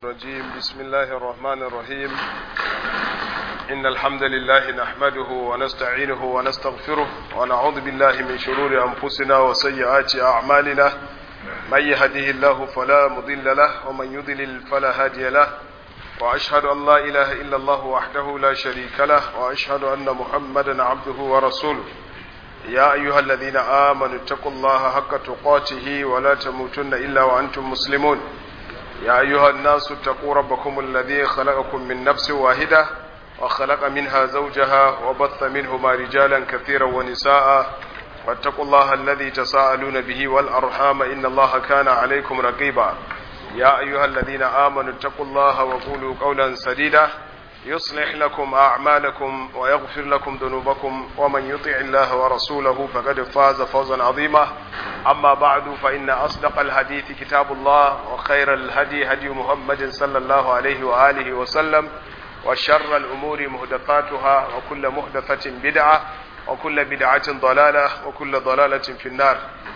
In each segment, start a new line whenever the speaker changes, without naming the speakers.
الرجيم بسم الله الرحمن الرحيم إن الحمد لله نحمده ونستعينه ونستغفره ونعوذ بالله من شرور أنفسنا وسيئات أعمالنا من يهده الله فلا مضل له ومن يضلل فلا هادي له وأشهد أن لا إله إلا الله وحده لا شريك له وأشهد أن محمدا عبده ورسوله يا أيها الذين آمنوا اتقوا الله حق تقاته ولا تموتن إلا وأنتم مسلمون يا أيها الناس اتقوا ربكم الذي خلقكم من نفس واحدة وخلق منها زوجها وبث منهما رجالا كثيرا ونساء واتقوا الله الذي تساءلون به والأرحام إن الله كان عليكم رقيبا يا أيها الذين آمنوا اتقوا الله وقولوا قولا سديدا يصلح لكم أعمالكم ويغفر لكم ذنوبكم ومن يطع الله ورسوله فقد فاز فوزا عظيما أما بعد فإن أصدق الحديث كتاب الله وخير الهدي هدي محمد صلى الله عليه وآله وسلم وشر الأمور مهدفاتها وكل مهدفة بدعة وكل بدعة ضلالة وكل ضلالة في النار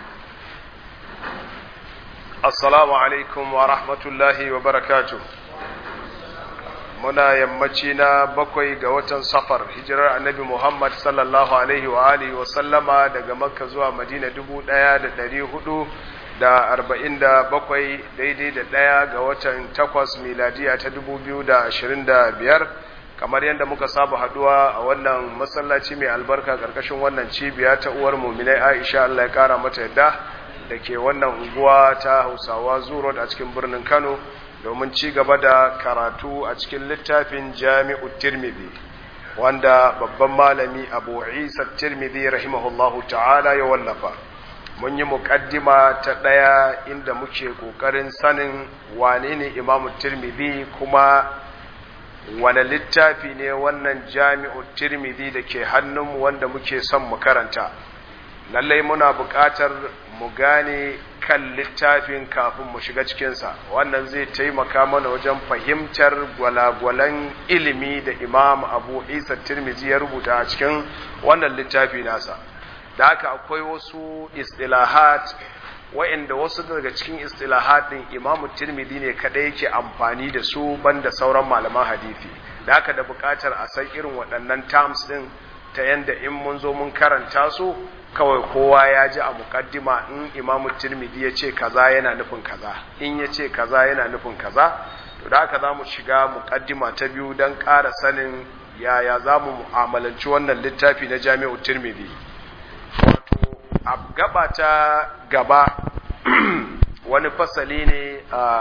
السلام عليكم ورحمة الله وبركاته muna yammaci na bakwai ga watan safar hijirar annabi Muhammad sallallahu alaihi wa alihi wa sallama daga makka zuwa madina dubu ɗaya da ɗari hudu da arba'in da bakwai daidai da ɗaya ga watan takwas miladiya ta dubu biyu da ashirin da biyar kamar yadda muka saba haduwa a wannan masallaci mai albarka ƙarƙashin wannan cibiya ta uwar muminai aisha allah ya ƙara mata yadda da ke wannan unguwa ta hausawa zuro a cikin birnin kano domin ci gaba da karatu a cikin littafin jami'u tirmidhi wanda babban malami abu isa tirmidhi rahimahullahu ta'ala ya wallafa mun yi muƙaddima ta ɗaya inda muke ƙoƙarin sanin wane ne imamu tirmidhi kuma wane littafi ne wannan jami'u tirmidhi da ke hannunmu wanda muke son mu karanta lallai muna buƙatar mu gane kan littafin kafin mu shiga cikinsa wannan zai taimaka mana wajen fahimtar gwalagwalan ilimi da imam abu isa tirmizi ya rubuta a cikin wannan littafi nasa da haka akwai wasu istilahat wa'inda wasu daga cikin istilahat din imam tirmizi ne kadai yake amfani da su banda sauran malaman hadisi da haka da buƙatar a san irin waɗannan terms din ta yanda in mun zo mun karanta su kawai kowa ya ji a mukaddima in imamu tirmidhi ya ce kaza yana nufin kaza in ya ce kaza yana nufin kaza to da haka za mu shiga mukaddima ta biyu don ƙara sanin yaya za mu mu'amalanci wannan littafi na jami'u tirmidhi wato a gaba ta gaba wani fasali ne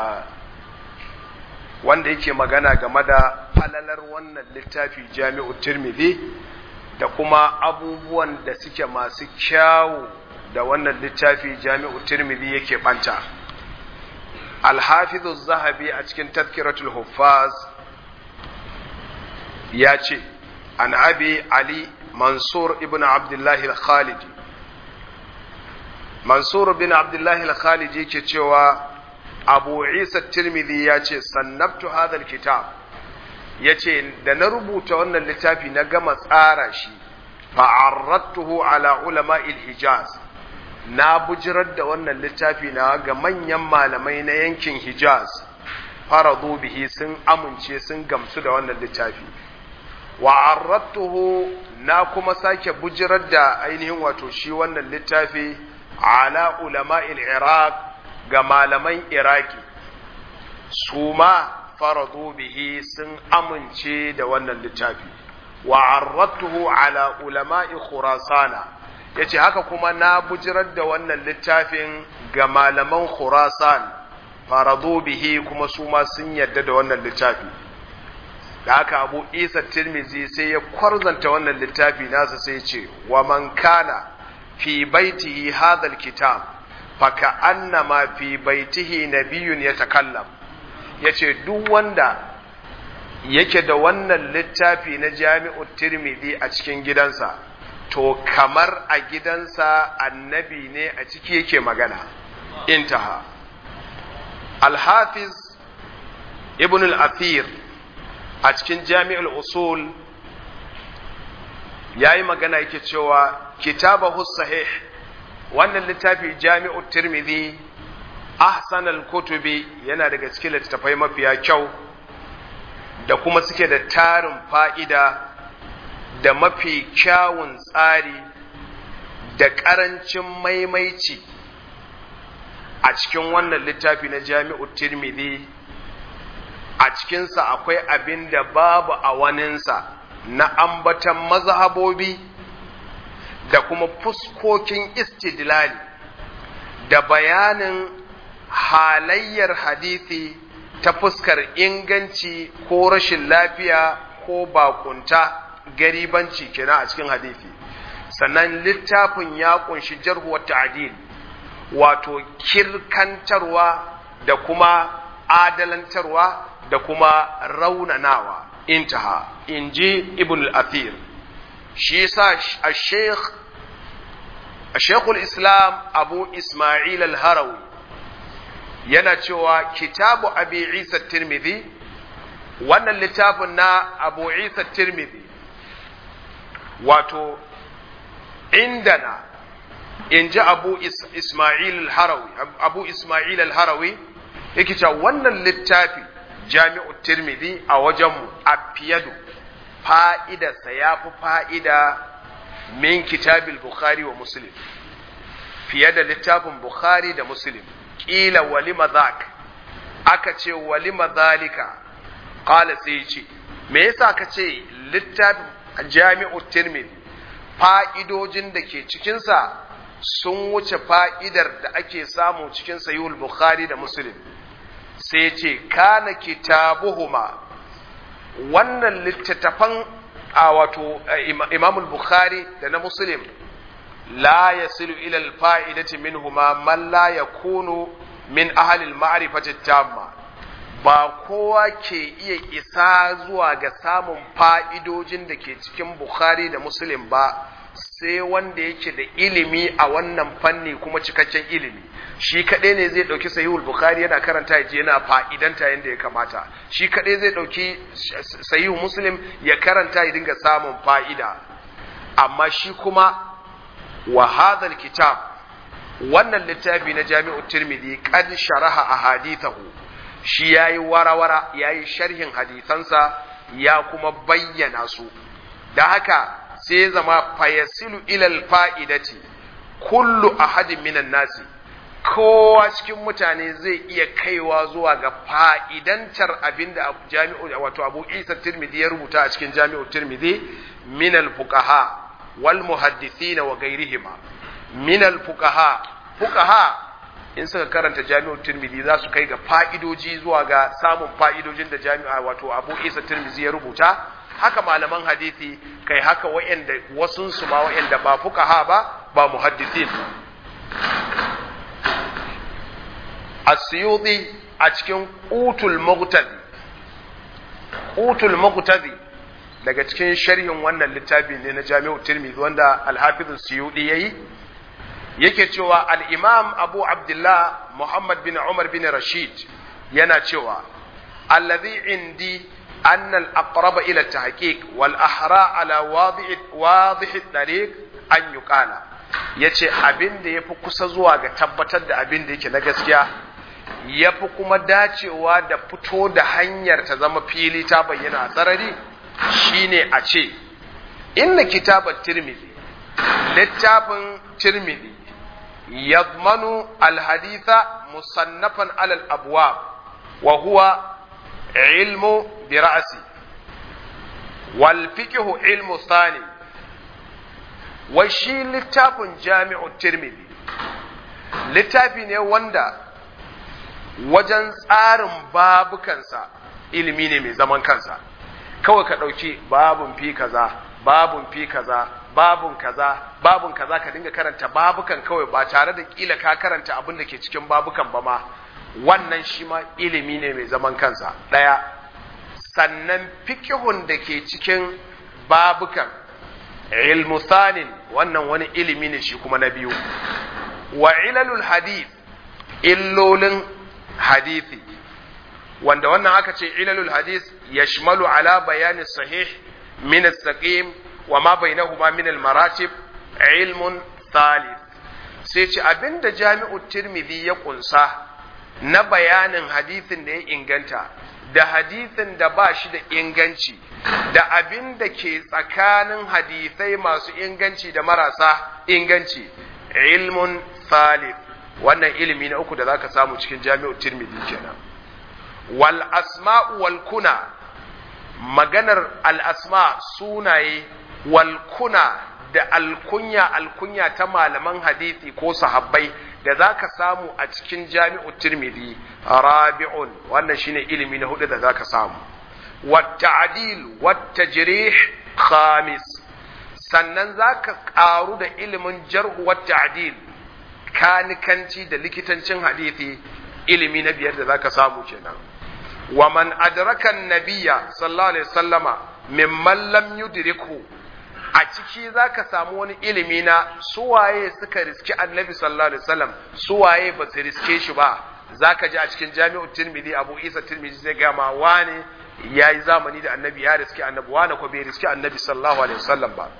wanda yake magana game da falalar wannan littafi jami'u tirmidhi da kuma abubuwan da suke masu kyawu da wannan littafi jami'u tirmidhi yake banta alhafizu zahabi a cikin tazkiratul huffaz ya ce an abi ali mansur ibn abdullahi al-khalidi mansur ibn abdullahi al-khalidi yake cewa abu isa tirmidhi ya ce sannabtu hadha kitab ya ce da na rubuta wannan littafi na gama tsara shi fa'arrattuhu ala ulama hijaz na bujirar da wannan littafi na ga manyan malamai na yankin hijaz faradu bihi sun amince sun gamsu da wannan littafi wa'arrattuhu na kuma sake bujirar da ainihin wato shi wannan littafi ala ulama iraq ga malaman iraki su ma faradu bihi sun amince da wannan littafi wa arratuhu ala ulama'i khurasana yace haka kuma na bujirar da wannan littafin ga malaman khurasan faradu bihi kuma su ma sun yadda da wannan littafi da haka abu isa tirmizi sai ya kwarzanta wannan littafi nasa sai ce wa man kana fi baitihi hadha alkitab faka annama fi baitihi nabiyyun yatakallam ya ce duk wanda yake da wannan littafi na jami'u tirmidhi a cikin gidansa to kamar a gidansa annabi ne a ciki yake magana intaha alhafiz ibn al-athir a cikin jami'ul usul ya yi magana yake cewa kitabahu sahih wannan littafi jami'u tirmidhi ahsanal kutubi yana daga cikin littattafai mafiya kyau da kuma suke da tarin fa'ida da mafi kyawun tsari da ƙarancin maimaici a cikin wannan littafi na jami'u tirmidhi a cikinsa akwai abin da babu a waninsa na ambatan mazhabobi da kuma fuskokin istidlali da bayanin halayyar hadisi ta fuskar inganci ko rashin lafiya ko bakunta garibanci kenan a cikin hadisi sannan littafin ya kunshi jarhu wa ta'dil wato kirkantarwa da kuma adalantarwa da kuma raunanawa intaha inji ibn al-athir shi yasa al-sheikh al-sheikh al-islam abu isma'il al-harawi yana cewa kitabu abi isa tirmidhi wannan littafin na abu isa tirmidhi wato indana in ji abu ismail al-harawi abu ismail al-harawi yake cewa wannan littafi jami'u tirmidhi a wajenmu a fiyadu fa'idarsa ya fi fa'ida min kitabil bukhari wa muslim fiye da littafin bukhari da muslim ƙila walima zak aka ce walima zalika ƙala sai ce me yasa ka ce littafin jami'u tirmidhi fa'idojin da ke cikinsa sun wuce fa'idar da ake samu cikin sayul bukhari da muslim sai ce kana kitabuhuma wannan littattafan a wato imamul bukhari da na muslim la yasilu ila alfa'idati minhuma man la yakunu min ahli al-ma'rifati tamma ba kowa ke iya isa zuwa ga samun fa'idojin da ke cikin bukhari da muslim ba sai wanda yake da ilimi a wannan fanni kuma cikakken ilimi shi kaɗai ne zai ɗauki sahihul bukhari yana karanta ya yana fa'idanta yadda ya kamata shi kaɗai zai ɗauki sahihul muslim ya karanta ya dinga samun fa'ida amma shi kuma wa hadhal kitab wannan littafi na jami'u tirmidhi qad sharaha ahadithahu shi yayi warawara yayi sharhin hadisansa ya kuma bayyana su da haka sai ya zama fayasilu ilal fa'idati kullu ahadin minan nasi kowa cikin mutane zai iya kaiwa zuwa ga fa'idantar abinda jami'u wato Abu Isa Tirmidhi ya rubuta a cikin Jami'u Tirmidhi min al-fuqaha wal muhaddithin wa ghayrihima min al-fuqaha fuqaha in suka karanta Jami'u Tirmidhi za su kai ga fa'idoji zuwa ga samun fa'idojin da Jami'a wato Abu Isa Tirmidhi ya rubuta haka malaman hadisi kai haka wa'anda wasun su ma wa'anda ba fuqaha ba ba muhaddisin Asyuti a cikin Qutul Muqtadi Qutul Muqtadi daga cikin sharhin wannan littafi ne na Jami'u Tirmidhi wanda Al-Hafiz Suyuti yayi yake cewa al-Imam Abu Abdullah Muhammad bin Umar bin Rashid yana cewa alladhi indi أن الأقرب إلى التحقيق والأحرى على واضح واضح الطريق أن يقال yace abin da ya fi kusa zuwa ga tabbatar da abin da yake na gaskiya ya fi kuma dacewa da fito da hanyar ta zama fili ta bayyana a sarari shine a ce inna kitabar tirmidhi littafin tirmidhi yadmanu alhaditha musannafan alal abwab wa huwa علم برأسي والفقه علم ثاني وشي لتاف جامع الترمذي littafi ne wanda wajen tsarin babukansa ilimi ne mai zaman kansa kawai ka ɗauki babun fi kaza babun fi kaza babun kaza babun kaza ka dinga karanta babukan kawai ba tare da kila ka karanta abin da ke cikin babukan ba ma wannan shi ma ilimi ne mai zaman kansa ɗaya sannan fikihun da ke cikin babukan ilmu sanin wannan wani ilimi ne shi kuma na biyu wa ilalul hadith illolin hadithi wanda wannan aka ce ilalul hadith yashmalu ala bayani sahih min as-saqim wa ma bainahuma min al-maratib ilmun thalith sai ce abinda jami'u tirmidhi ya kunsa na bayanin hadisin da ya inganta da hadisin da ba shi da inganci da abin da ke tsakanin hadisai masu inganci da marasa inganci ilmun salif wannan ilimi na uku da zaka samu cikin jami'ar tirmidhi kenan wal asma'u wal kuna maganar al asma sunaye wal kuna da alkunya alkunya ta malaman hadisi ko sahabbai da zaka samu a cikin jami'ar tirmidhi rabi'un wannan shine ilimi na hudu da zaka samu wat ta'dil wat tajrih khamis sannan zaka karu da ilimin jarh wat ta'dil kanikanci da likitancin hadisi ilimi na biyar da zaka samu kenan wa man adraka nabiyya sallallahu alaihi wasallama mimman lam yudriku a ciki zaka samu wani ilimi na suwaye suka riski annabi sallallahu alaihi wasallam suwaye ba su riske shi ba zaka ji a cikin jami'u tirmidhi abu isa tirmidhi zai ga ma wani yayi zamani da annabi ya riski annabi wani ko bai riski annabi sallallahu alaihi wasallam ba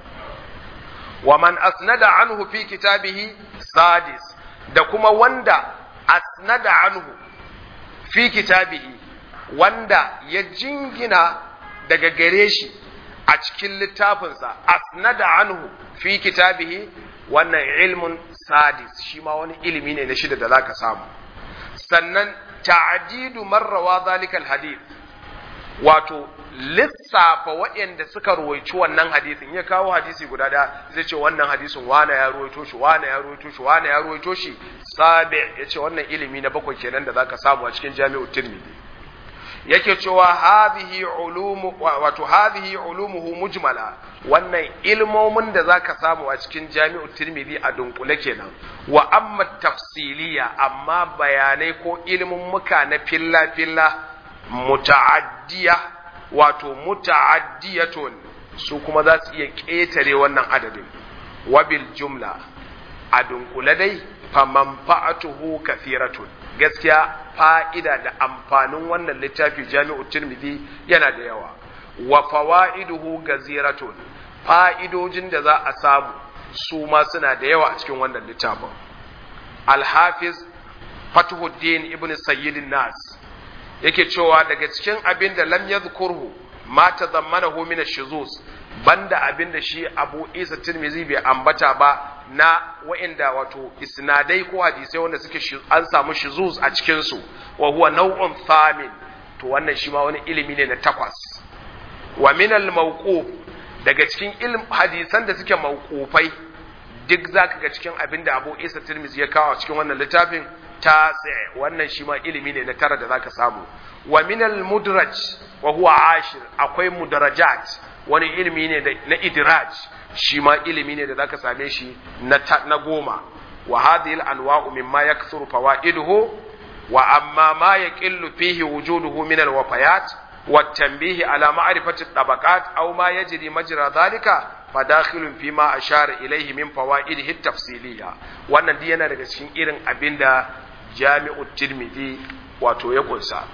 wa man asnada anhu fi kitabihi sadis da kuma wanda asnada anhu fi kitabihi wanda ya jingina daga gare shi a cikin littafinsa asnada anhu fi kitabihi wannan ilmun sadis shi ma wani ilimi ne na shida da zaka samu sannan ta'didu marrawa zalikal hadith wato lissafa waɗanda suka ruwaici wannan hadisin ya kawo hadisi guda ɗaya zai ce wannan hadisin wane ya ruwaito shi wane ya ruwaito shi wane ya ruwaito shi sabi ya ce wannan ilimi na bakwai kenan da zaka samu a cikin jami'u tirmidhi yake cewa hadhihi ulumu wato hadhihi ulumuhu mujmala wannan ilmomin da zaka samu a cikin jami'u tirmidhi a dunkule kenan wa amma tafsiliya amma bayanai ko ilmin muka na filla filla muta'addiya wato muta'addiyatun su kuma za su iya ƙetare wannan adadin wabil jumla a dunkule dai fa manfa'atuhu kathiratun gaskiya fa'ida da amfanin wannan littafi jami'u tirmidhi yana da yawa wa fawaiduhu gaziratun fa'idojin da za a samu su ma suna da yawa a cikin wannan littafin al-hafiz fatuhuddin ibn sayyidin nas yake cewa daga cikin abin da lam yadhkurhu ma tazammanahu min ash-shuzuz banda abin da shi Abu Isa Tirmidhi bai ambata ba na wa'inda wato isnadai ko hadisai wanda suke an samu shuzuz a cikin su wa huwa naw'un thamin to wannan shi ma wani ilimi ne na takwas wa min al-mawquf daga cikin ilm hadisan da suke mawqufai duk zaka ga cikin abin da Abu Isa Tirmidhi ya kawo a cikin wannan littafin tasi wannan shi ma ilimi ne na tara da zaka samu wa minal mudraj wa huwa ashir akwai mudarajat wani ilimi ne na idraj shi ma ilimi ne da zaka same shi na na goma wa hadhihi al-anwa'u mimma yakthuru fawaiduhu wa amma ma yaqillu fihi wujuduhu min al-wafayat والتنبيه على معرفة الطبقات أو ما يجري مجرى ذلك فداخل فيما أشار إليه من فوائده التفصيلية wannan dai yana daga cikin irin abin da jami'u tirmidhi wato ya kunsa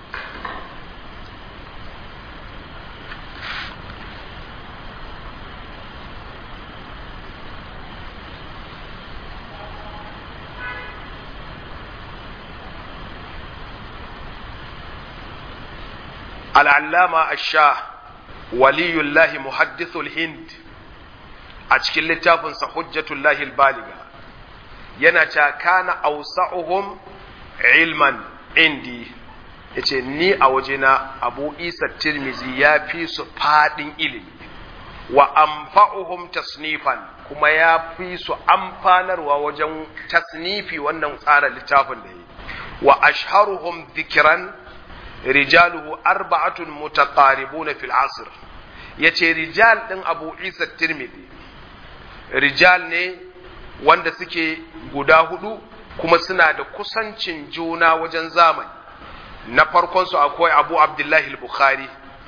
al'allama asha waliyullahi muhaddithul hind a cikin littafinsa hujjatullahi baliga yana ta kana ausa'uhum ilman indi yace ni a wajena abu isa tirmizi ya fi su fadin ilimi wa amfa'uhum tasnifan kuma ya fi su amfanarwa wajen tasnifi wannan tsara littafin da yi wa ashharuhum dhikran rijaluhu arba'atun mutaqaribuna fil asr yace rijal din Abu Isa Tirmidhi rijal ne wanda suke guda hudu kuma suna da kusancin juna wajen zamani na farkon su akwai Abu Abdullahi al-Bukhari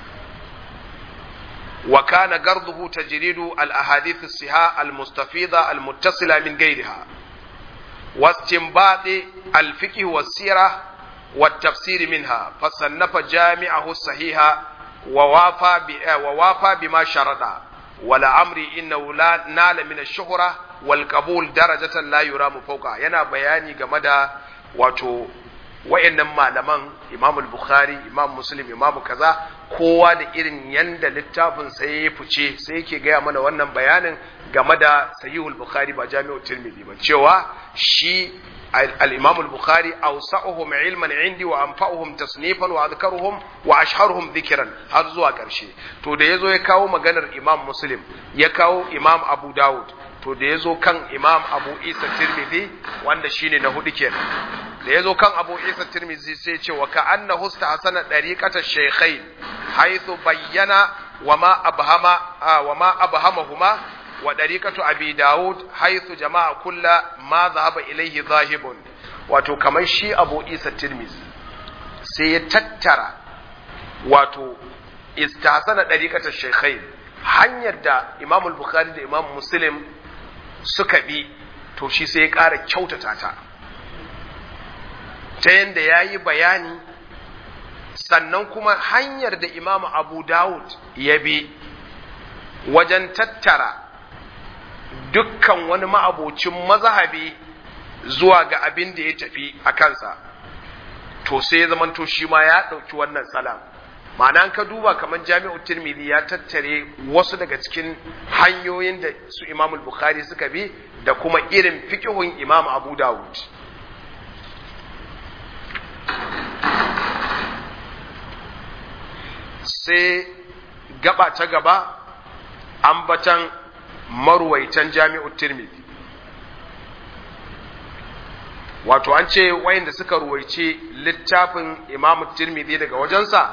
wa kana garduhu tajridu al-ahadith as-siha al-mustafida al-muttasila min ghayriha واستنباط الفقه والسيره والتفسير منها فصنف جامعه الصحيح ووافى ووافى بما شرط ولا أمري إنه لا نال من الشهرة والقبول درجة لا يرام فوقها ينا بياني game da wato wayannan malaman Imam al-Bukhari Imam Muslim Imam kaza kowa da irin yanda littafin sai ya fice sai yake gaya mana wannan bayanin game da Sahihul Bukhari ba Jami'ut Tirmidhi ba cewa shi al-Imam al-Bukhari awsa'uhum ilman indi wa anfa'uhum tasnifan wa adhkaruhum wa ashharuhum dhikran har zuwa karshe to da yazo ya kawo maganar Imam Muslim ya kawo Imam Abu Dawud to da ya zo kan imam abu isa tirmidhi wanda shine na hudu kenan da ya zo kan abu isa tirmidhi sai ce wa ka anna husta hasana dariqata shaykhain haythu bayyana wa ma abhama wa ma abhamahuma wa dariqatu abi daud haythu jama'a kulla ma dhahaba ilayhi zahibun wato kamar shi abu isa tirmidhi sai ya tattara wato istahsana dariqata shaykhain hanyar da imam al-bukhari da imam muslim suka bi to shi sai ya ƙara kyautata ta ta yadda ya yi bayani sannan kuma hanyar da imam abu dawud ya bi wajen tattara dukkan wani ma'abocin mazhabi zuwa ga abin da ya tafi a kansa to sai ya zamanto shi ma ya ɗauki wannan salam ma'ana ka duba kamar jami'u tirmidhi ya tattare wasu daga cikin hanyoyin da su imam bukhari suka bi da kuma irin fiqhun imam abu dawud sai gaba ta gaba ambatan marwaitan jami'u tirmidhi wato an ce wayanda suka ruwaice littafin imam tirmidhi daga wajensa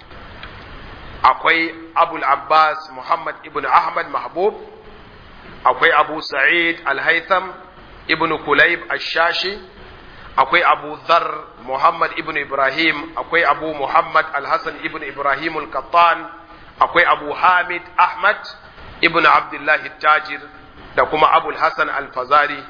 akwai abul abbas muhammad ibn ahmad mahbub akwai abu sa'id al-haytham ibn kulayb ash-shashi akwai abu dhar muhammad ibn ibrahim akwai abu muhammad al-hasan ibn ibrahim al-qattan akwai abu hamid ahmad ibn abdullah tajir da kuma abul hasan al-fazari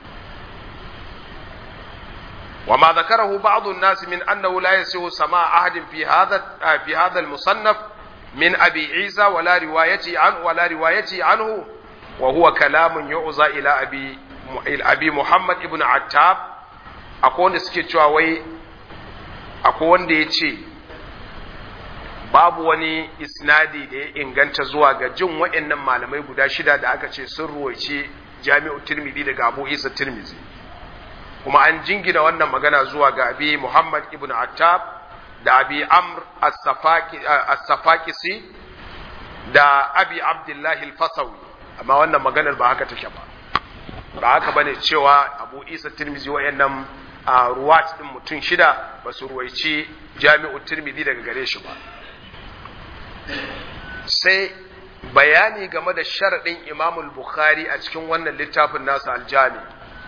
وما ذكره بعض الناس من أنه لا يسوء سماع أحد في هذا في هذا المصنف من أبي عيسى ولا روايته عنه ولا روايته عنه وهو كلام يعزى إلى أبي أبي محمد ابن عتاب أكون سكتوا وي أكون ديتي babu wani isnadi da ya inganta zuwa ga jin wa'annan malamai guda shida da aka ce sun ruwaice jami'u tirmidhi daga abu isa tirmidhi kuma an jingina wannan magana zuwa ga abi muhammad ibn attab da abi amr as-safaqisi da abi abdullahi al-fasawi amma wannan maganar ba haka take ba ba haka bane cewa abu isa tirmizi wayannan ruwat din mutum shida ba su ruwaici jami'u tirmizi daga gare shi ba sai bayani game da sharaɗin imamul bukhari a cikin wannan littafin nasa aljami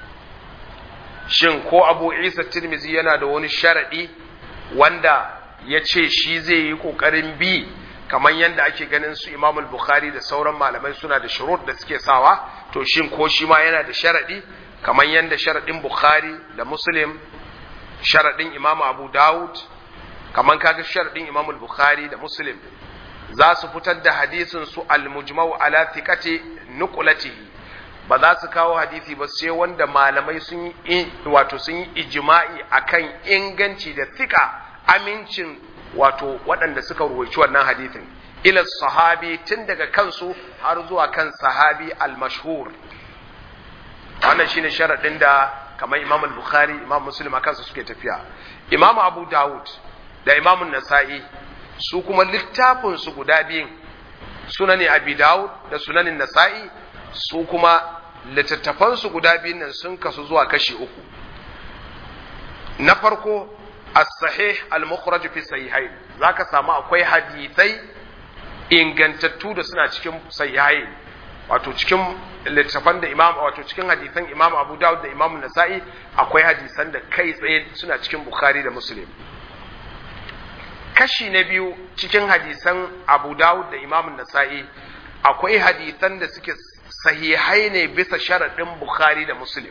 shin ko abu isa tirmizi yana da wani sharaɗi wanda ya ce shi zai yi ƙoƙarin bi kamar yadda ake ganin su imamul bukhari da sauran malamai suna da shurut da suke sawa to shin ko shi ma yana da sharaɗi kamar yadda sharaɗin bukhari da muslim sharaɗin imamu abu dawud kamar kaga sharaɗin imamul bukhari da muslim za su fitar da hadisin su al-mujmau ala thiqati nuqlatihi ba za su kawo hadisi ba sai wanda malamai sun yi wato sun yi ijma'i akan inganci da thika amincin wato waɗanda suka ruwaici wannan hadisin ila sahabi tun daga kansu har zuwa kan sahabi al-mashhur wannan shine sharadin da kamar Imam al-Bukhari Imam Muslim akan su suke tafiya Imam Abu Dawud da Imam Nasa'i su kuma littafin su guda biyun sunani Abi Dawud da sunanin Nasa'i su kuma littattafan su guda biyun nan sun kasu zuwa kashi uku na farko as-sahih al-mukhraj fi sahihain zaka samu akwai hadisai ingantattu da suna cikin sahihain wato cikin littafan da imam wato cikin hadisan imam Abu Dawud da imam Nasa'i akwai hadisan da kai tsaye suna cikin Bukhari da Muslim kashi na biyu cikin hadisan Abu Dawud da imam Nasa'i akwai hadisan da suke sahihai ne bisa sharaɗin Bukhari da Muslim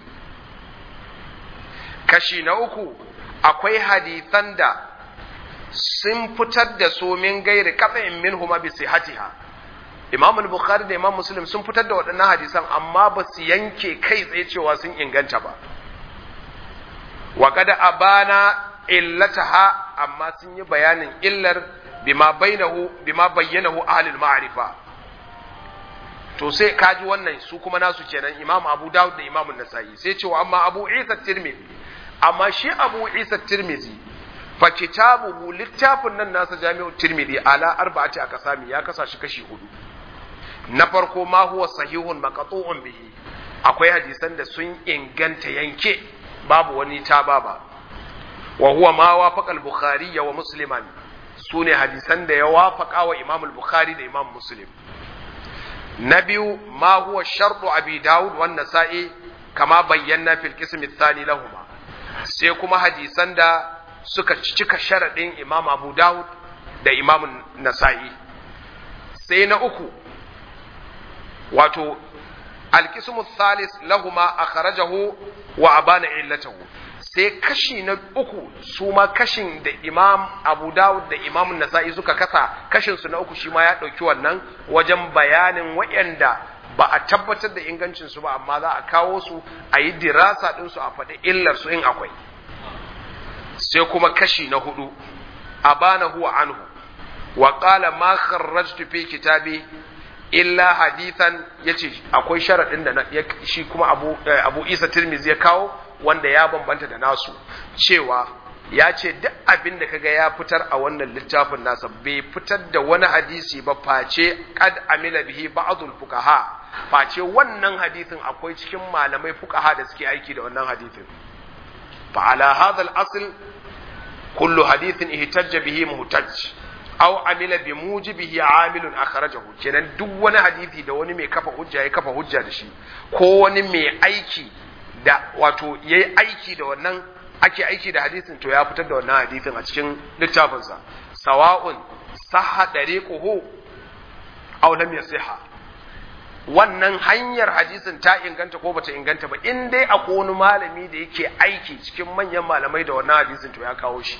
kashi na uku akwai hadisan da sun fitar da su min gairi katsayin min huma bi sihatiha Imam al-Bukhari da Imam Muslim sun fitar da waɗannan hadisan amma ba su yanke kai tsaye cewa sun inganta ba wa kada abana illataha amma sun yi bayanin illar bima bainahu bima bayyanahu ahlul ma'rifa to sai kaji wannan su kuma nasu kenan imam abu dawud da imam nasa'i sai cewa amma abu isa tirmidhi amma shi abu isa tirmidhi fa kitabuhu littafin nan nasa jami'u tirmidhi ala arba'ati aqsami ya kasa shi kashi hudu na farko ma huwa sahihun maqtu'un bihi akwai hadisan da sun inganta yanke babu wani ta baba wa huwa ma wafaqa al-bukhari wa musliman sune hadisan da ya wafaqa wa imam al-bukhari da imam muslim na biyu ma huwa shartu abi daud wan nasa'i kama bayyana fil qism ath-thani lahumma sai kuma hadisan da suka cika sharadin imam abu daud da imam nasa'i sai na uku wato al-qism ath-thalith lahumma akhrajahu wa abana illatahu sai kashi na uku su ma kashin da imam abu dawud da imam nasa'i suka kasa kashin su na uku shi ma ya ɗauki wannan wajen bayanin waɗanda ba a tabbatar da ingancin su ba amma za a kawo su a yi dirasa ɗin su a faɗi illar su in akwai sai kuma kashi na hudu abana huwa anhu wa qala ma kharrajtu fi kitabi illa hadithan yace akwai sharadin da shi kuma abu abu Isa Tirmidhi ya kawo wanda ya bambanta da nasu cewa ya ce duk abin da kaga ya fitar a wannan littafin nasa bai fitar da wani hadisi ba face qad amila bihi ba'dul fuqaha face wannan hadisin akwai cikin malamai fuqaha da suke aiki da wannan hadisin fa ala hadha al-asl kullu hadithin ihtajja bihi muhtaj aw amila bi mujibihi amilun akhrajahu kenan duk wani hadisi da wani mai kafa hujja ya kafa hujja da shi ko wani mai aiki da wato yayi aiki da wannan ake aiki da hadisin to ya fitar da wannan hadisin a cikin littafinsa sawa'un sahha dariquhu aw lam yasiha wannan hanyar hadisin ta inganta ko bata inganta ba in dai akwai wani malami da yake aiki cikin manyan malamai da wannan hadisin to ya kawo shi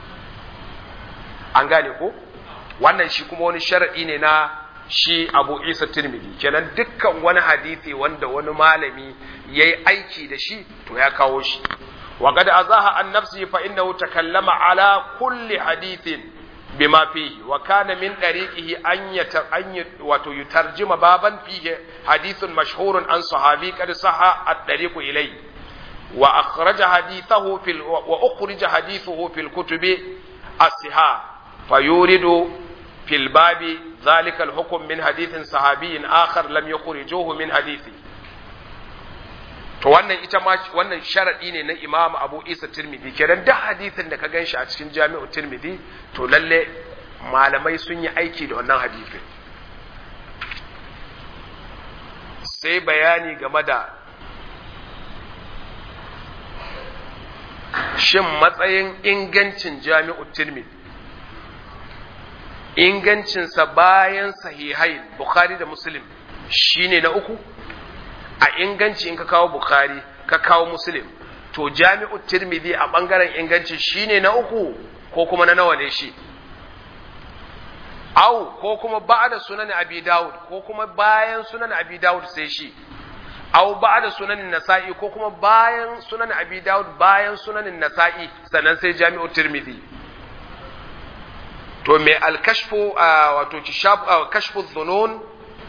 an gane ko wannan shi kuma wani sharadi ne na shi abu isa tirmidhi kenan dukkan wani hadisi wanda wani malami ya yi aiki da shi to ya kawo shi wa qad azaha an nafsi fa innahu takallama ala kulli hadithin bima fihi wa kana min dariqihi an yata an wato yutarjima baban fihi hadithun mashhurun an sahabi qad saha at-tariqu ilayhi wa akhraja hadithahu fil wa ukhrija hadithuhu fil kutubi as-sihah fayuridu fil babi ذلك الحكم من حديث صحابي آخر لم يخرجوه من حديثه to wannan ita ma wannan sharadi ne na Imam Abu Isa Tirmidhi kenan duk hadisin da ka ganshi a cikin Jami'u Tirmidhi to lalle malamai sun yi aiki da wannan hadisin sai bayani game da shin matsayin ingancin Jami'u Tirmidhi ingancinsa bayan sahihai Bukhari da Muslim shine na uku a inganci in ka kawo Bukhari ka kawo Muslim to jami'u Tirmidhi a bangaren inganci shine na uku ko kuma na nawa ne shi au ko kuma ba'da sunan Abi Dawud ko kuma bayan sunan Abi Dawud sai shi au ba'da sunan Nasa'i ko kuma bayan sunan Abi Dawud bayan sunan Nasa'i sannan sai jami'u Tirmidhi to mai alkashfu wato kashfu dhunun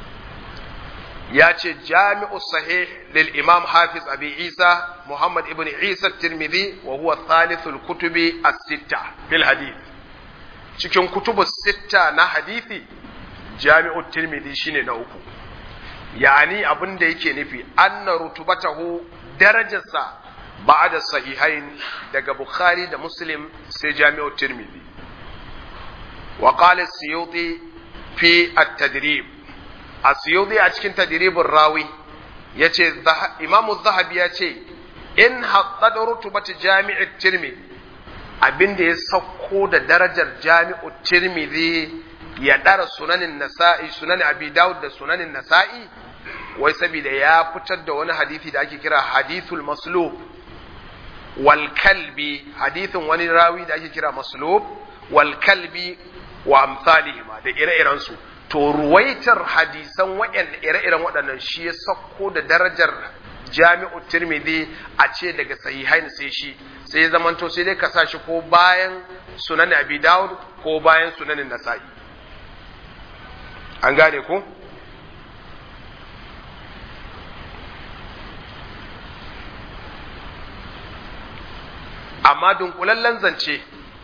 ya ce jami'u sahih lil imam hafiz abi isa muhammad ibn isa tirmidhi wa huwa thalithul kutubi as-sitta fil hadith cikin kutubu sitta na hadithi jami'u tirmidhi shine na uku yani abin da yake nufi anna rutubatahu darajarsa ba'da sahihain daga bukhari da muslim sai jami'u tirmidhi وقال السيوطي في التدريب السيوطي a cikin tadribin rawi yace imamu zahabi ya ce in haddad rutubati jami'i tirmidhi abinda ya sauko da darajar jami'u tirmidhi ya dara sunanin nasa'i sunan abi daud da sunanin nasa'i wai saboda ya fitar da wani hadisi da ake kira hadithul maslub wal kalbi hadithin wani rawi da ake kira maslub wal kalbi wa amsalihima da ire-iren su to ruwaitar hadisan waɗanda ire-iren waɗannan shi ya sauko da darajar jami'u tirmidhi a ce daga sahihain sai shi sai ya zamanto sai dai ka sa shi ko bayan sunan abi dawud ko bayan sunanin nasa'i an gane ku amma dunkulallen zance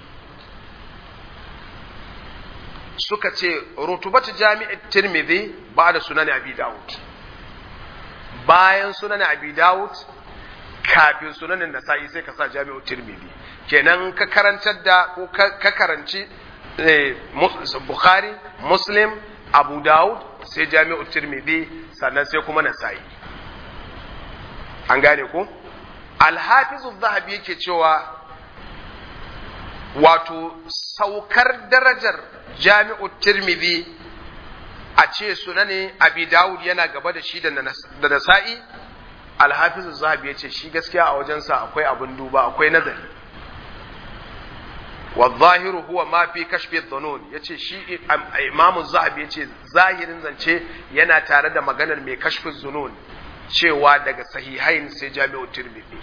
suka ce rutubatu jami'in tirmidhi ba da sunan abi dawud bayan sunan abi dawud kafin sunanin nasa'i sai ka sa jami'u tirmidhi kenan ka karantar da ko ka karanci bukhari muslim abu dawud sai jami'u tirmidhi sannan sai kuma nasa'i an gane ko alhafizu zahabi yake cewa wato saukar darajar jami'u tirmidhi a ce sunani abi dawud yana gaba da shi da nasa'i alhafizu zahabi ya ce shi gaskiya a wajensa akwai abin duba akwai nazari والظاهر هو ما في كشف الظنون yace shi imamu zahabi yace zahirin zance yana tare da maganar mai kashfin zunun cewa daga sahihain sai jami'u tirmidhi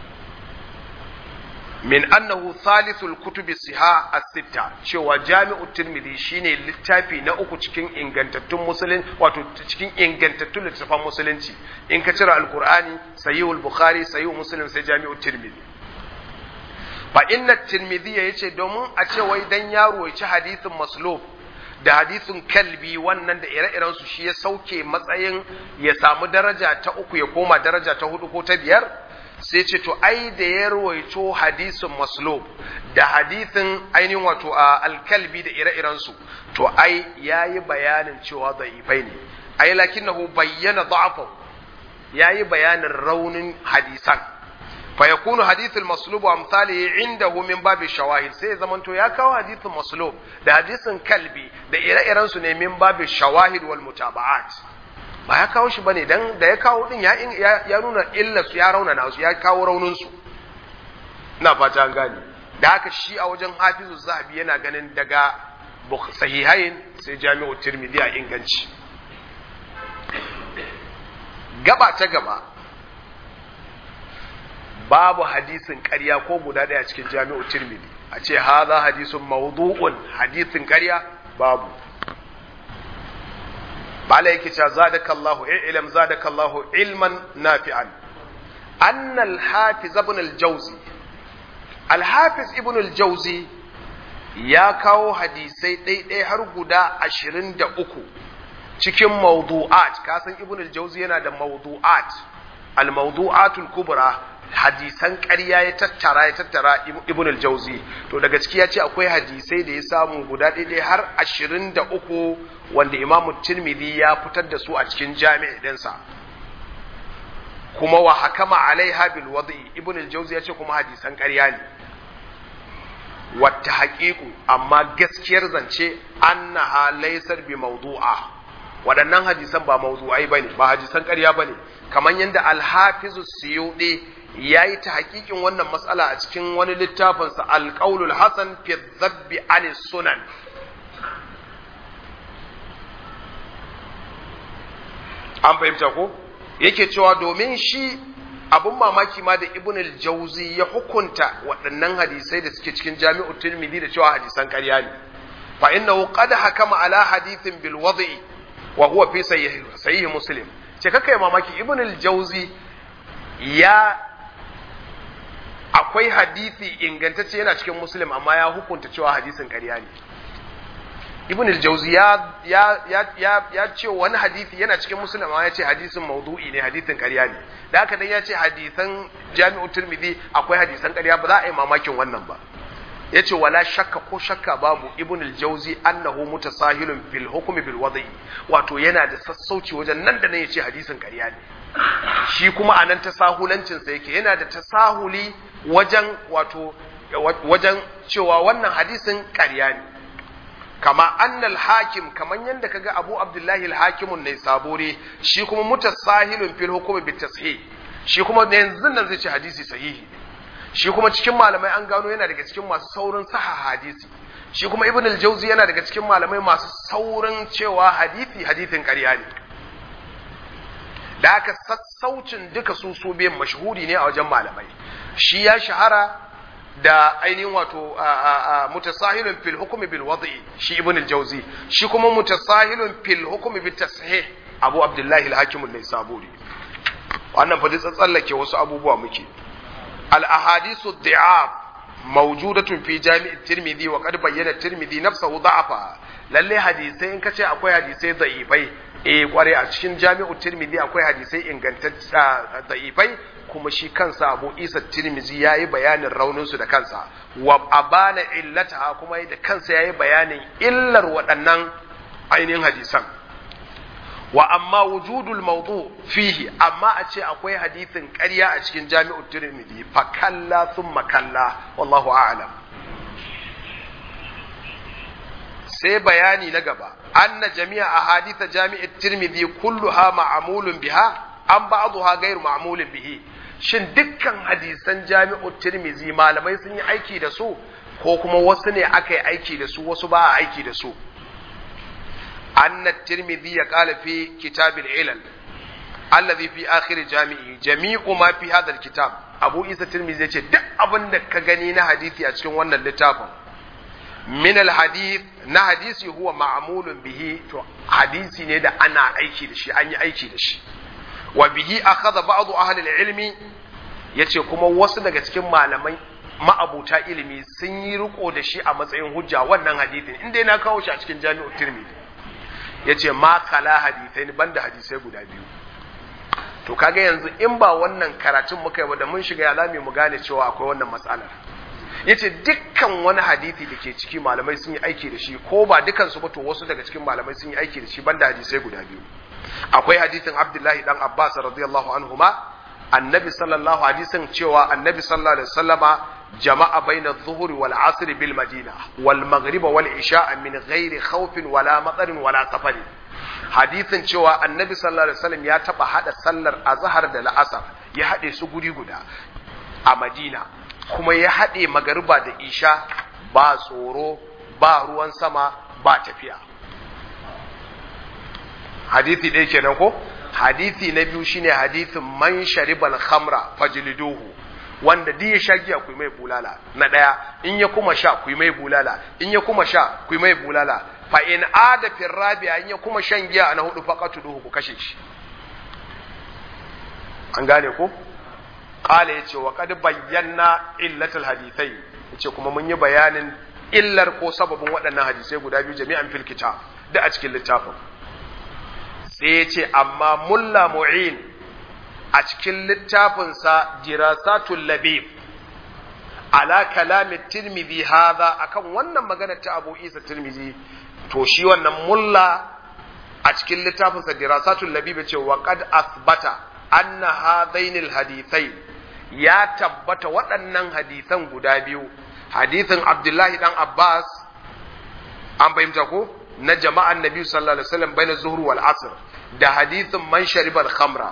min annahu thalithul kutubi siha as-sitta cewa jami'u tirmidhi shine littafi na uku cikin ingantattun musulun wato cikin ingantattun littafan musulunci in ka cire alqur'ani sahihul bukhari sahihul muslim sai jami'u tirmidhi fa inna tirmidhi yace domin a ce wai dan yaro ya ci hadisin maslub da hadisin kalbi wannan da ire-iren su shi ya sauke matsayin ya samu daraja ta uku ya koma daraja ta hudu ko ta biyar sai ce to ai da ya rawaito hadisin maslub da hadisin ainihin wato a alkalbi da ire-iren su to ai yayi bayanin cewa da'ifai ne ai lakinnahu bayyana da'afahu yayi bayanin raunin hadisan فيكون حديث المصلوب وامثاله عنده من باب الشواهد sai zamanto ya kawo hadithin maslub da hadisin kalbi da ire-iren su ne min babu shawahid wal mutaba'at ba ya kawo shi bane dan da ya kawo din ya ya nuna illa su ya rauna na su ya kawo raunin su ina fata an gane da haka shi a wajen hafizu zahabi yana ganin daga sahihain sai jami'u tirmidhi a inganci gaba ta gaba babu hadisin ƙarya ko guda ɗaya cikin jami'u tirmidhi a ce haza hadisun mawdu'un hadisin ƙarya babu bala yake cewa zadakallahu ilm zadakallahu ilman nafi'an anna al-hafiz ibn al-jawzi al-hafiz ibn al-jawzi ya kawo hadisai ɗaiɗai har guda ashirin da uku cikin mawdu'at kasan ibn al-jawzi yana da mawdu'at al-mawdu'atul kubra hadisan ƙarya ya tattara ya tattara ibn al-jauzi to daga ciki ya ce akwai hadisai da ya samu guda ɗaya har ashirin da uku wanda imam tirmidhi ya fitar da su a cikin jami'i ɗinsa kuma wa hakama alaiha bil wadi ibn al-jauzi ya ce kuma hadisan ƙarya ne wata haƙiƙu amma gaskiyar zance annaha laysar bi mawdu'a waɗannan hadisan ba mawdu'ai bane ba hadisan ƙarya bane kamar yadda al-hafizu suyudi ya yi ta hakikin wannan matsala a cikin wani littafinsa alƙaulul hasan fi zabbi anis sunan an fahimta ko yake cewa domin shi abun mamaki ma da ibn al-jauzi ya hukunta waɗannan hadisai da suke cikin jami'u tirmidhi da cewa hadisan ƙarya ne fa innahu qad hakama ala hadithin bil wad'i wa huwa fi sahih muslim ce kakai mamaki ibn al-jauzi ya akwai hadisi ingantacce yana cikin muslim amma ya hukunta cewa hadisin ƙarya ne ibn al-jawzi ya ya ya ya ya ce wani hadisi yana cikin muslim amma ya ce hadisin maudu'i ne hadisin ƙarya ne da haka dan ya ce hadisan jami'u tirmidhi akwai hadisan ƙarya ba za a yi mamakin wannan ba ya ce wala shakka ko shakka babu ibn al-jawzi annahu mutasahilun fil hukmi bil wada'i wato yana da sassauci wajen nan da nan ya ce hadisin ƙarya ne shi kuma a nan tasahulancinsa yake yana da tasahuli wajen wato wajen cewa wannan hadisin ƙarya ne kama annal hakim kaman yadda kaga abu abdullahi al-hakimun ne sabore shi kuma mutasahilun fil hukmi bit tashih shi kuma yanzu nan zai ce hadisi sahihi shi kuma cikin malamai an gano yana daga cikin masu saurin saha hadisi shi kuma ibn al-jawzi yana daga cikin malamai masu saurin cewa hadisi hadisin ƙarya ne da aka sassaucin duka su su biyan mashhuri ne a wajen malamai shi ya shahara da ainihin wato mutasahilun fil hukmi bil wad'i shi ibn al-jawzi shi kuma mutasahilun fil hukmi bit tashih abu abdullahi al-hakim an-naisaburi wannan fa tsallake wasu abubuwa muke al ahadithu dhi'ab mawjudatun fi jami' at-tirmidhi wa qad bayyana at-tirmidhi nafsuhu da'afa lalle hadisai in kace akwai hadisai da'ifai eh kware a cikin jami'u tirmidhi akwai hadisai ingantacce da'ifai kuma shi kansa abu isa tirmizi ya yi bayanin rauninsu da kansa wa abana illata kuma da kansa ya yi bayanin illar waɗannan ainihin hadisan wa amma wujudul mawdu fihi amma a ce akwai hadisin ƙarya a cikin jami'u tirmidhi fa kalla thumma kalla wallahu a'lam sai bayani na gaba anna jami'a ahadith jami'u tirmidhi kulluha ma'mulun biha an ba'dha ghayr ma'mulun bihi shin dukkan hadisan jami'u tirmizi malamai sun yi aiki da su ko kuma wasu ne aka yi aiki da su wasu ba a aiki da su anna tirmizi ya kala fi kitabil ilal allazi fi akhir jami'i jami'u ma fi hadha kitab abu isa tirmizi yace duk abin da ka gani na hadisi a cikin wannan littafin min al hadith na hadisi huwa ma'mulun bihi to hadisi ne da ana aiki da shi an yi aiki da shi wa bihi akhadha ba'd ahli al-ilmi yace kuma wasu daga cikin malamai ma'abuta ilimi sun yi riko da shi a matsayin hujja wannan hadithin inda na kawo shi a cikin jami'ut tirmidhi yace ma kala hadithain banda hadisai guda biyu to kaga yanzu in ba wannan karatun muka yi ba da mun shiga ya zame mu gane cewa akwai wannan matsalar yace dukkan wani hadisi da ke ciki malamai sun yi aiki da shi ko ba dukan su ba to wasu daga cikin malamai sun yi aiki da shi banda hadisai guda biyu akwai hadisin Abdullahi dan Abbas radiyallahu anhuma annabi sallallahu hadisin cewa annabi sallallahu alaihi wasallama jama'a baina adh-dhuhri wal 'asri bil madina wal maghrib wal isha min ghairi khawfin wala matarin wala safarin hadisin cewa annabi sallallahu alaihi wasallam ya taba hada sallar azhar da la'asar ya hade su guri guda a madina kuma ya hade magariba da isha ba tsoro ba ruwan sama ba tafiya hadithi ɗaya kenan ko hadithi na biyu shine hadithin man sharibal khamra fajliduhu wanda duk ya sha giya ku mai bulala na ɗaya in ya kuma sha ku mai bulala in ya kuma sha ku mai bulala fa in ada fil rabi'a in ya kuma shan giya na hudu faqatuduhu ku kashe shi an gane ko qala yace wa qad bayyana illatul hadithai yace kuma mun yi bayanin illar ko sababin waɗannan hadisai guda biyu jami'an fil kitab da a cikin littafin sai ya ce amma mulla mu'in a cikin littafinsa jirasatul labib ala kalami tirmidhi hadha akan wannan magana ta Abu Isa Tirmidhi to shi wannan mulla a cikin littafinsa dirasatul labib ce wa qad asbata anna hadainil hadithai ya tabbata waɗannan hadisan guda biyu hadithin Abdullahi dan Abbas an fahimta ko na jama'an Nabi sallallahu alaihi wasallam baina zuhur wal asr da hadithin man sharibal khamra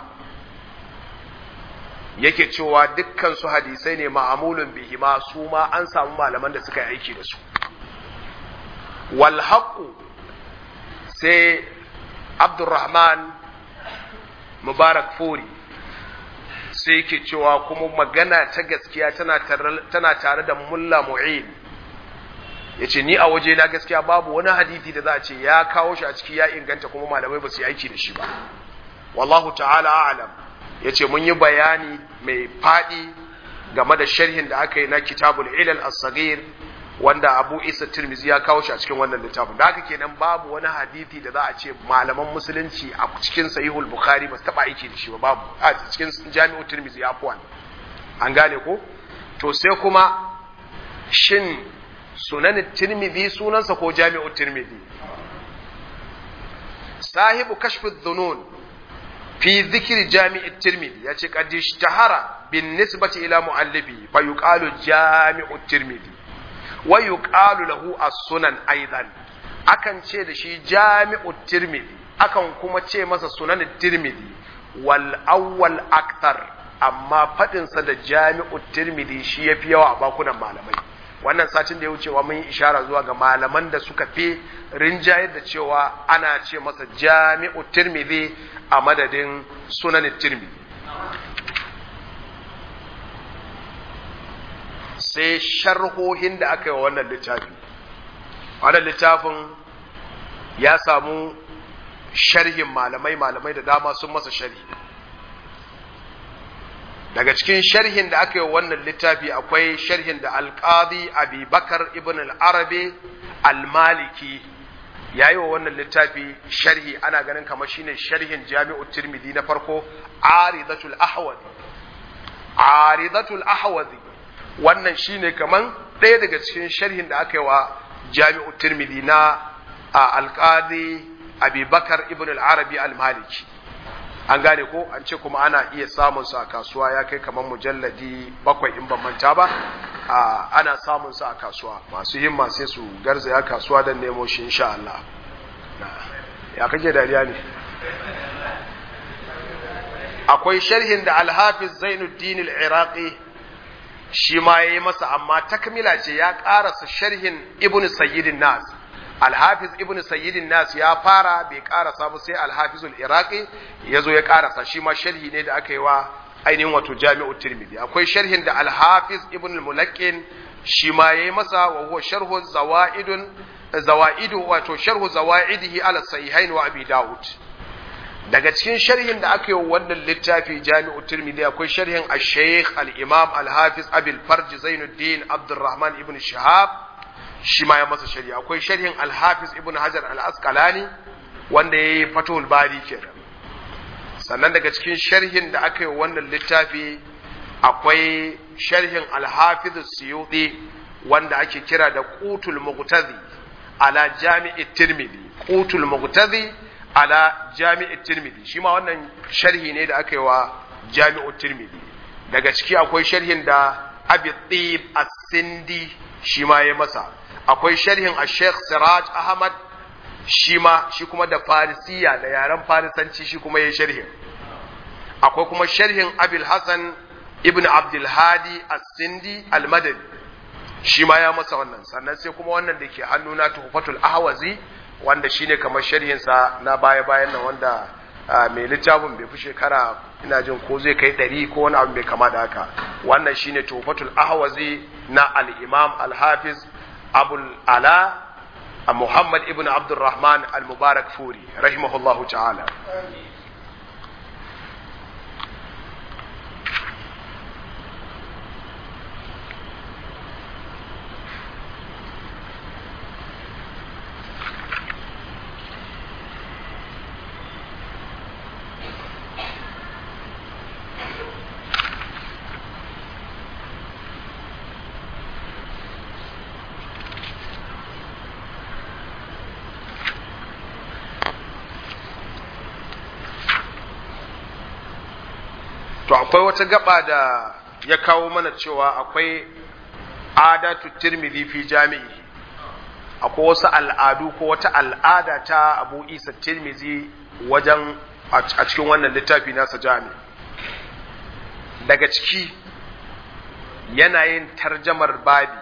yake cewa dukkan su hadisai ne ma'amulun bihi ma su ma an samu malaman da suka yi aiki da su wal haqu sai Abdurrahman Mubarak Furi sai yake cewa kuma magana ta gaskiya tana tare da Mulla Mu'in yace ni a waje na gaskiya babu wani hadisi da za a ce ya kawo shi a ciki ya inganta kuma malamai ba su yi aiki da shi ba wallahu ta'ala a'lam yace mun yi bayani mai fadi game da sharhin da aka yi na kitabul ilal as-saghir wanda Abu Isa Tirmizi ya kawo shi a cikin wannan littafin da haka kenan babu wani hadisi da za a ce malaman musulunci a cikin sahihul bukhari ba su taba aiki da shi ba babu a cikin jami'u Tirmizi ya fuwan an gane ko to sai kuma shin sunan tirmidhi sunansa ko jami'u tirmidhi sahibu kashfi dhunun fi dhikri jami'i tirmidhi yace qad ishtahara bin nisbati ila muallifi fa yuqalu jami'u tirmidhi wa yuqalu lahu as-sunan aidan akan ce da shi jami'u tirmidhi akan kuma ce masa sunan tirmidhi wal awwal akthar amma fadin sa da jami'u tirmidhi shi yafi yawa a bakunan malamai wannan satin da ya wucewa mun yi ishara zuwa ga malaman da suka fi rinjayar da cewa ana ce masa jami'u tirmidhi a madadin sunan tirmidhi sai sharhohin da aka yi wa wannan littafi wannan littafin ya samu sharhin malamai malamai da dama sun masa sharhi daga cikin sharhin da aka yi wannan littafi akwai sharhin da alƙadi abubakar ibn al-arabi al-maliki ya yi wa wannan littafi sharhi ana ganin kamar shine sharhin jami'u tirmidhi na farko aridatul ahwazi aridatul ahwazi wannan shine kaman ɗaya daga cikin sharhin da aka yi wa jami'u tirmidhi na alƙadi abubakar ibn al-arabi al-maliki an gane ko an ce kuma ana iya samun sa a kasuwa ya kai kamar mujalladi bakwai in ban manta ba ana samun sa a kasuwa masu himma sai su garzaya kasuwa don nemo shi insha Allah ya kake dariya ne akwai sharhin da alhafiz zainuddin al-iraqi shi ma yayi masa amma takmila ce ya karasa sharhin ibn sayyidin nas alhafiz ibn sayyidin nas ya fara bai karasa ba sai alhafizul iraqi ya zo ya karasa shi ma sharhi ne da aka yi wa ainihin wato jami'u tirmidhi akwai sharhin da alhafiz ibn mulaqqin shi ma yayi masa wa huwa sharhu zawaidun zawaidu wato sharhu zawaidihi ala sahihain wa abi daud daga cikin sharhin da aka yi wannan littafi jami'u tirmidhi akwai sharhin al-shaykh al-imam al-hafiz abil farj zainuddin abdurrahman ibn shihab shi ma ya masa shari'a akwai sharhin al-hafiz ibn hajar al-asqalani wanda yayi fatul bari kenan sannan daga cikin sharhin da aka yi wannan littafi akwai sharhin al-hafiz suyuti wanda ake kira da qutul muqtadi ala jami'i tirmidhi qutul muqtadi ala jami'i tirmidhi shi ma wannan sharhi ne da aka yi wa jami'u tirmidhi daga ciki akwai sharhin da abi tib as-sindi shi ma ya masa akwai sharhin a sheikh siraj ahmad shi ma shi kuma da farisiya da yaren farisanci shi kuma ya sharhin akwai kuma sharhin abil hasan ibn abdulhadi as-sindi al-madani shi ma ya masa wannan sannan sai kuma wannan da ke hannuna tuhfatul ahwazi wanda shine kamar sharhin sa na baya bayan nan wanda mai littafin bai fi shekara ina jin ko zai kai ɗari ko wani abu mai kama da haka wannan shine tuhfatul ahwazi na al-imam al-hafiz abul ala muhammad ibn abdurrahman al-mubarak furi rahimahullahu ta'ala to akwai wata gaba da ya kawo mana cewa akwai adatu tirmidhi fi jami'i akwai wasu al'adu ko wata al'ada ta abu isa tirmidhi wajen a cikin wannan littafi nasa jami daga ciki yanayin tarjamar babi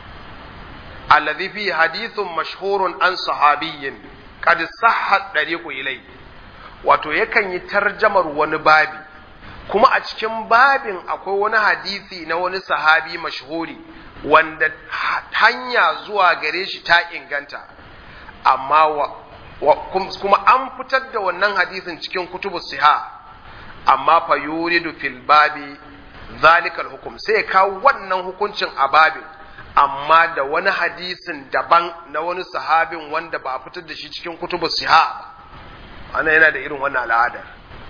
alladhi fi hadithun mashhurun an sahabiyyin qad sahhat dariqu ilai wato yakan yi tarjamar wani babi kuma a cikin babin akwai wani hadisi na wani sahabi mashhuri wanda hanya zuwa gare shi ta inganta amma wa, wa, kuma an fitar da wannan hadisin cikin kutubu siha amma fa yuridu fil babi zalikal hukum sai ya kawo wannan hukuncin a babin amma da wani hadisin daban na wani sahabin wanda ba a fitar da shi cikin kutubu siha ba ana yana da irin wannan al'adar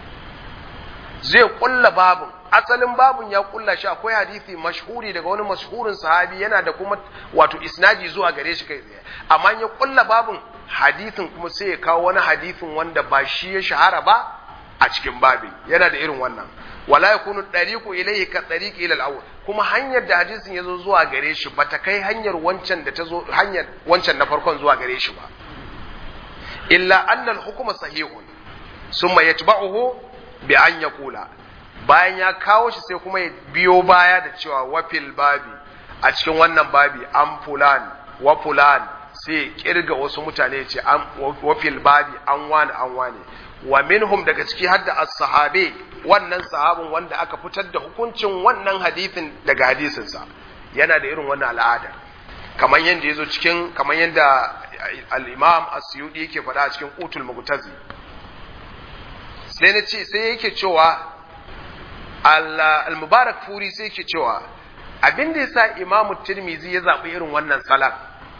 zai kulla babun asalin babun ya kulla shi akwai hadisi mashhuri daga wani mashhurin sahabi yana da kuma wato isnadi zuwa gare shi kai tsaye amma ya kulla babun hadisin kuma sai ya kawo wani hadisin wanda ba shi ya shahara ba a cikin babin yana da irin wannan wala yakunu dariqu ilayhi ka dariqi ila al kuma hanyar da hadisin yazo zuwa gare shi bata kai hanyar wancan da ta zo hanyar wancan na farkon zuwa gare shi ba illa anna al-hukma sahihun summa yatba'uhu bi an ya kula bayan ya kawo shi sai kuma ya biyo baya da cewa wafil babi a cikin wannan babi an fulan wa fulan sai kirga wasu mutane ce an wa fil babi an wani an wani wa minhum daga ciki har da as-sahabe wannan sahabin wanda aka fitar da hukuncin wannan hadisin daga hadisinsa yana da irin wannan al'ada kamar yadda yazo cikin kamar yadda al-imam as-suyudi yake faɗa a cikin utul mughtazi sai na ce sai yake cewa al-mubarak furi sai yake cewa abin da yasa imam tirmizi ya zaɓi irin wannan salat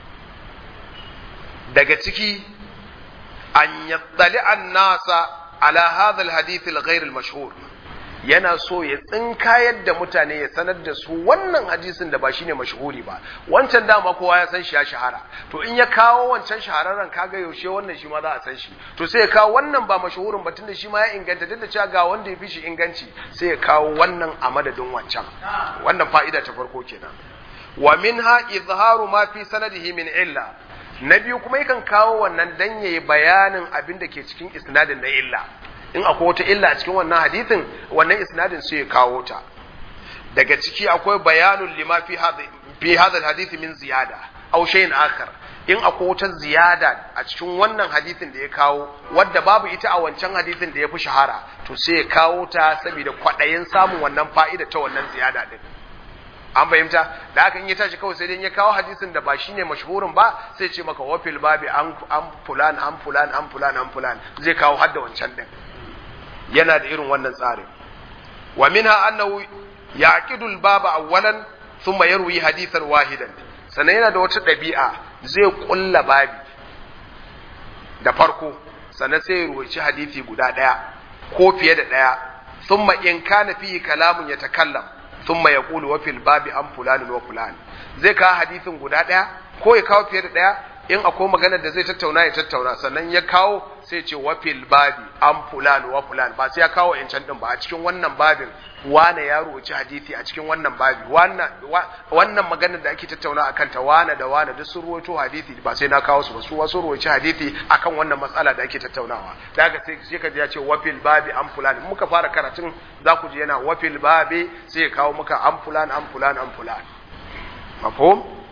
daga ciki an yattali an nasa ala hadha alhadith alghayr almashhur yana so ya tsinkayar da mutane ya sanar da su wannan hadisin da ba shine mashhuri ba wancan dama kowa ya san shi ya shahara to in ya kawo wancan shahararren kaga yaushe wannan shi ma za a san shi to sai ya kawo wannan ba mashhurin ba tunda shi ma ya inganta duk da cewa ga wanda ya fi shi inganci sai ya kawo wannan a madadin wancan wannan fa'ida ta farko kenan wa minha izharu ma fi sanadihi min illa na biyu kuma yakan kawo wannan dan yayi bayanin abin da ke cikin isnadin na illa in akwai wata illa a cikin wannan hadithin wannan isnadin sai ya kawo ta daga ciki akwai bayanun lima fi hadha fi hadha alhadith min ziyada aw shay'in akhar in akwai wata ziyada a cikin wannan hadithin da ya kawo wadda babu ita a wancan hadithin da ya fi shahara to sai ya kawo ta saboda kwaɗayin samun wannan fa'ida ta wannan ziyada din an fahimta da aka yi tashi kawai sai dai ya kawo hadisin da ba shine mashhurin ba sai ce maka wafil babi an an fulan an fulan an fulan an fulan zai kawo hadda wancan din yana da irin wannan tsarin wa minha annahu yaqidu al-baba awwalan thumma yarwi hadithan wahidan sannan yana da wata ɗabi'a zai kulla babi da farko sannan sai ya ruwaici hadisi guda ɗaya ko fiye da ɗaya thumma in kana fihi kalamun yatakallam thumma yaqulu wa fil babi an fulan wa fulan zai kawo hadisin guda ɗaya ko ya kawo fiye da ɗaya in akwai magana da zai tattauna ya tattauna sannan ya kawo sai ce wa fil babi an fulan wa fulan ba sai ya kawo yancan din ba a cikin wannan babin wane ya roci hadisi a cikin wannan babi wannan wannan magana da ake tattauna akan ta wane da wane duk sun ruwaito hadisi ba sai na kawo su ba su wasu roci hadisi akan wannan matsala da ake tattaunawa da haka sai sai ka ji ya ce wa fil babi an fulan muka fara karatun za ku ji yana wa fil babi sai ya kawo muka an fulan an fulan an fulan mafhum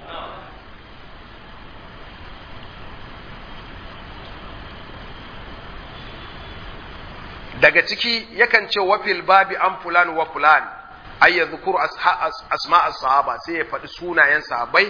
daga ciki yakan ce wafil babi an fulan wa fulan ay yadhkuru asma as-sahaba sai ya faɗi sunayen sahabbai